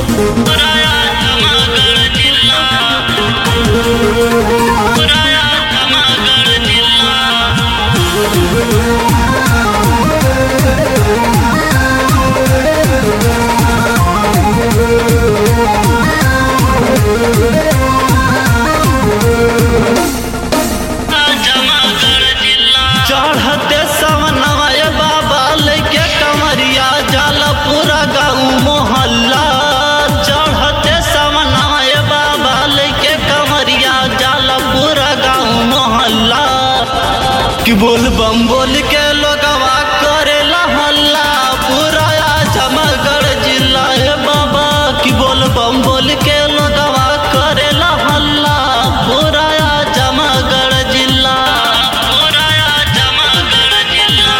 चढ़ते सवनवा ए बाबा लेके कमरिया जल पूरा गाँव मोहल्ला चढ़ते सवनवा ए बाबा लेके कमरिया जल पूरा गाँव मोहल्ला कि बोल बम बोल के लोगवा करेला हल्ला पूरा जमगढ़ जिला ए बाबा कि बोल बम बोल के लोगवा करेला हल्ला पूरा जमगढ़ जिला पूरा जमगढ़ जिला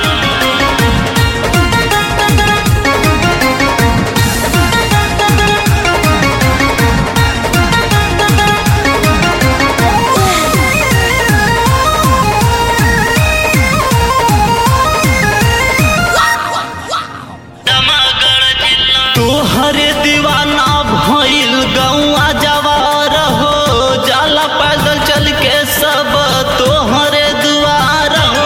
तोहरे दीवाना भइल गौआ जवार हो जाला पैदल चल के सब तोहरे दुआर हो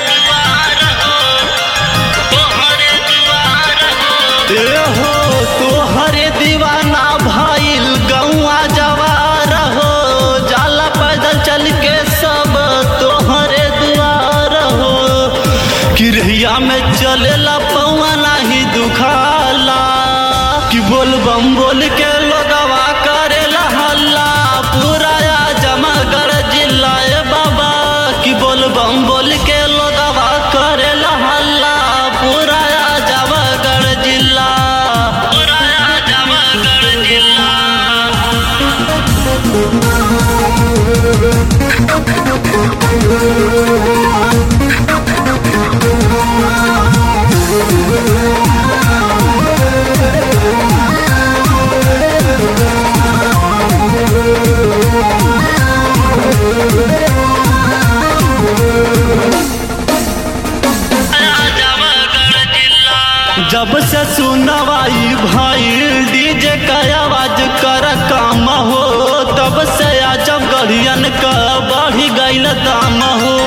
ए हो तोहरे दीवाना भइल गौआ जवार हो जाला पैदल चल के सब तोहरे दुआर हो किरहिया में चलेला पौआ नाही दुखाला कि बोल बम बोल के लोगवा करेला हल्ला पूरा जमगढ़ जिला ए बाबा कि बोल बम बोल के लोगवा करेला हल्ला पूरा जमगढ़ जिला पूरा जमगढ़ जिला जब से सुनवाई भाई डीजे का आवाज कर काम हो तब से आजम गढ़ियन का बढ़ी गईल दाम हो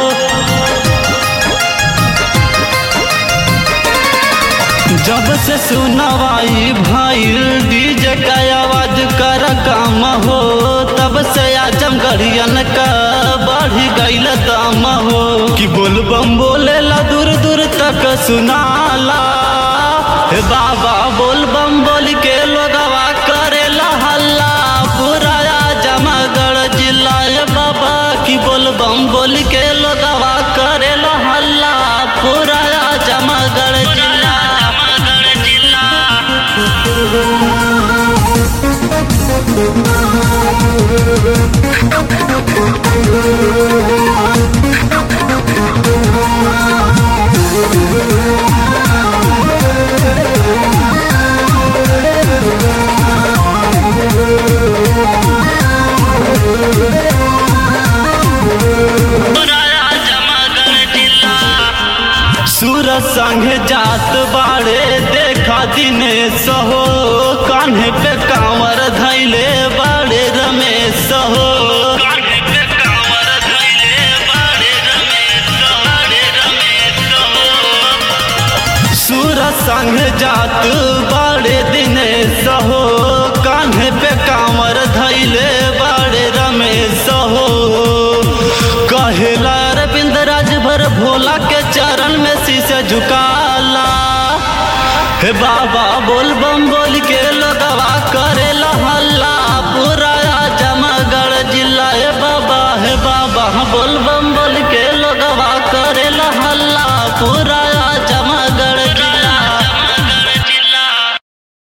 जब से सुनवाई भाई डीजे का आवाज कर काम हो तब से आजम गढ़ियन का बढ़ी गईल दाम हो कि बोल बम बोलेला दूर दूर तक सुनाला हे बाबा बोल बम बोल के लोगवा करेला हल्ला पूरा जमगढ़ जिला हे बाबा की बोल बम बोल के लोगवा करेला हल्ला पूरा जमगढ़ जिला जमगढ़ जिला सूरज संग जात बाड़े देखा दिनेश हो कान्हे पे कांवर धैले बाड़े रमेश हो सूरज संग जात बाड़े दिनेश हो कान्हे पे कांवर धैले बाड़े रमेश हो कहेला अरविंद राजभर भोला के चरण में शीशे झुकाला हे बाबा बोल बम बोल के लोगवा करेला हल्ला पूरा जमगढ़ जिला हे बाबा हे बाबा बोल बम बोल के लोगवा करेला हल्ला पूरा